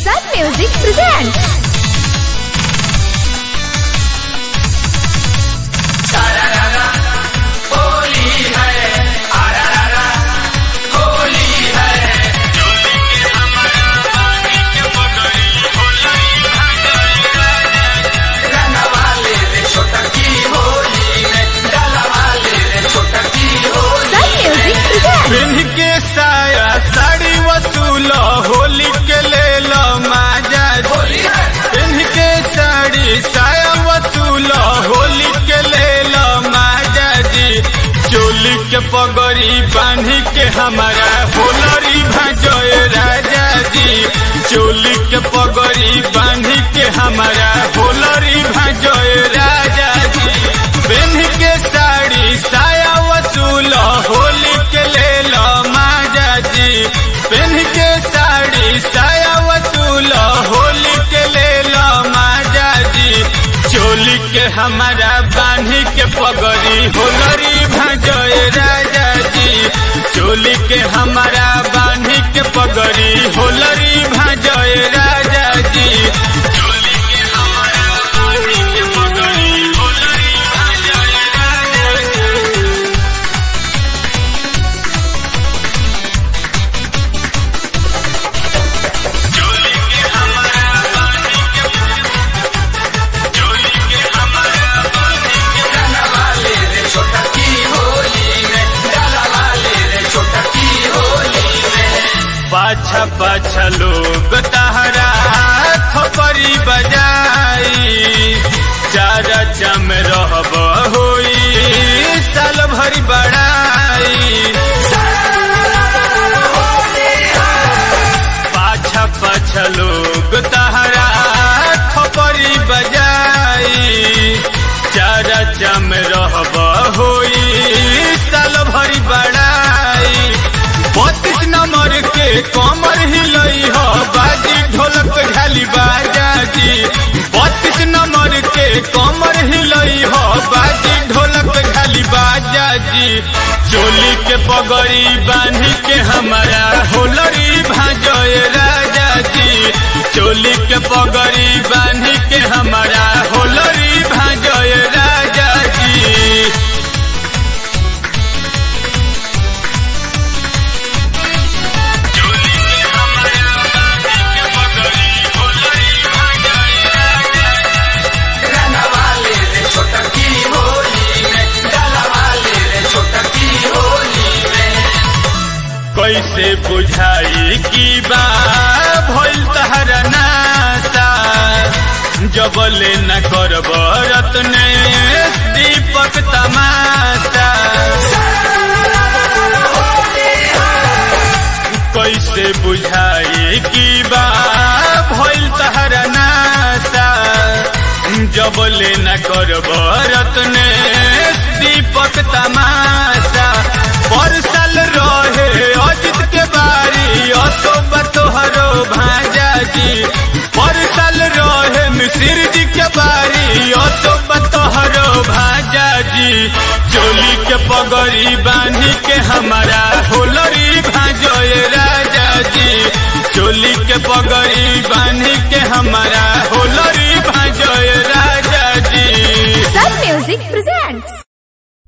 Sun Music presents. Sun Music presents. पिन्ह के साया साड़ी वसूल होली के ले लो माजा पिन्ह के साड़ी साया वसूल होली के ले लो माजा जी चोली के पगड़ी बांध के हमारा होलरी भजोए राजा जी चोली के पगड़ी बांध के हमारा होलरी भजोए राजा जी पिन्ह के साड़ी साया वसूल होली के ले लो माजा जी पिन्ह के साड़ी साया वसूल होली के ले लो माजा जी चोली के हमारा बांधी के पगड़ी होलरी भजोए राजा जी चोली के हमारा बांधी के पगड़ी होलरी भजोए राजा जी चोली के हमारा बांधी के पगड़ी होलरी भजोए राजा जी चोली के हमारा बांधी के चोली के हमारा बांधी के पाछा पाछा लोग तहरा थपरी बजाई चारा चम रहब होई साल भरी बड़ाई पाछा पाछा लोग तहरा थपरी बजाई चारा चम रहब होई साल भरी बड़ाई बत्तीस नंबर के कमर हिलई हो बाजी ढोलक झाली बाजा जी बत्तीस नंबर के कमर हिलई हो बाजी ढोलक झाली बाजा जी चोली के पगड़ी बांधी के हमारा होलरी भाजोए राजा जी चोली के पगड़ी बांधी के हमारा होलरी भाजोए राजा जी चोली के हमारा बांधी के पगड़ी होलरी भाजोए राजा कैसे बुझाई की बा भइल तहरा नाता जबले न करब रत्ने दीपक तमाशा कैसे बुझाई की बा भइल तहरा नाता जबले न करब रत्ने दीपक तमाशा परसल रहे अजित के बारी अशोक तोहरो भाजा जी परसल रहे मिसिर जी के बारी अशोक तोहरो भाजा जी चोली के पगड़ी बांधी के हमारा होलरी भाजोए राजा जी चोली के पगड़ी बांधी के हमारा